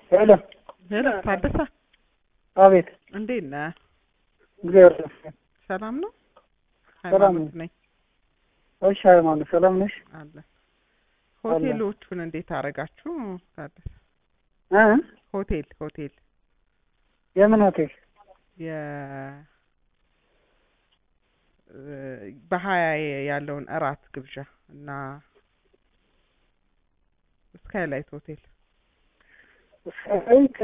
ሄሎ ሄሎ ታደሰ አቤት እንዴት ነህ? እግዚአብሔር ይመስገን ሰላም ነው? ሰላም ሃይማኖት ነኝ እሺ ሃይማኖት ሰላም ነሽ አለ ሆቴሎቹን እንዴት አደረጋችሁ ታደሰ? እ ሆቴል ሆቴል የምን ሆቴል የ በሀያ ያለውን እራት ግብዣ እና ስካይላይት ሆቴል ሳይት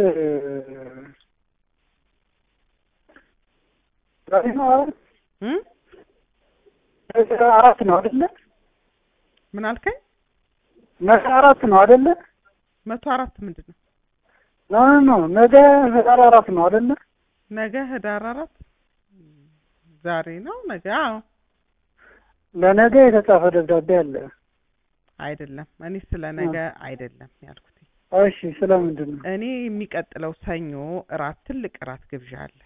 ዛሬ ነው አይደል? እ ነገ አራት ነው አይደለ? ምን አልከኝ? ነገ አራት ነው አይደለ? መቶ አራት ምንድን ነው? ኖ ኖ ኖ ነገ ህዳር አራት ነው አይደለ? ነገ ህዳር አራት ዛሬ ነው ነገ? አዎ ለነገ የተጻፈ ደብዳቤ አለ። አይደለም እኔ ስለ ነገ አይደለም ያልኩት። እሺ ስለምንድን ነው? እኔ የሚቀጥለው ሰኞ እራት ትልቅ እራት ግብዣ አለ።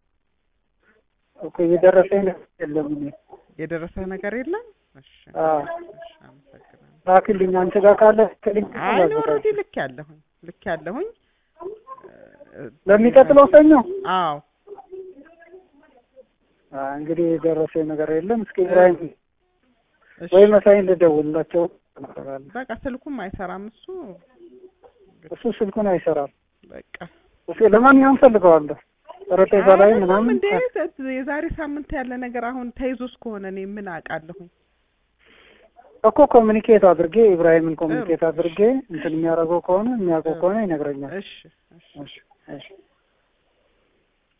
እኮ የደረሰኝ ነገር የለም እኔ የደረሰ ነገር የለም? እሺ አዎ እሺ፣ አመሰግናለሁ። ላክልኝ አንቺ ጋር ካለ ክልኝ አይ እኔ ኦልሬዲ ልክ ያለሁኝ ልክ ያለሁኝ ለሚቀጥለው ሰኞ አዎ አ እንግዲህ የደረሰኝ ነገር የለም። እስኪ ኢብራሂም እሺ ወይ መሳይን ልደውልላቸው እነግራለሁ። በቃ ስልኩም አይሰራም እሱ እሱ ስልኩን አይሰራም። በቃ እሺ ለማንኛውም ፈልገዋለሁ ጠረጴዛ ላይ አይደለም ምናምን እንዴ የዛሬ ሳምንት ያለ ነገር አሁን ተይዞስ ከሆነ እኔ ምን አውቃለሁኝ? እኮ ኮሚኒኬት አድርጌ ኢብራሂምን ኮሚኒኬት አድርጌ እንትን የሚያደርገው ከሆነ የሚያውቀው ከሆነ ይነግረኛል። እሺ እሺ እሺ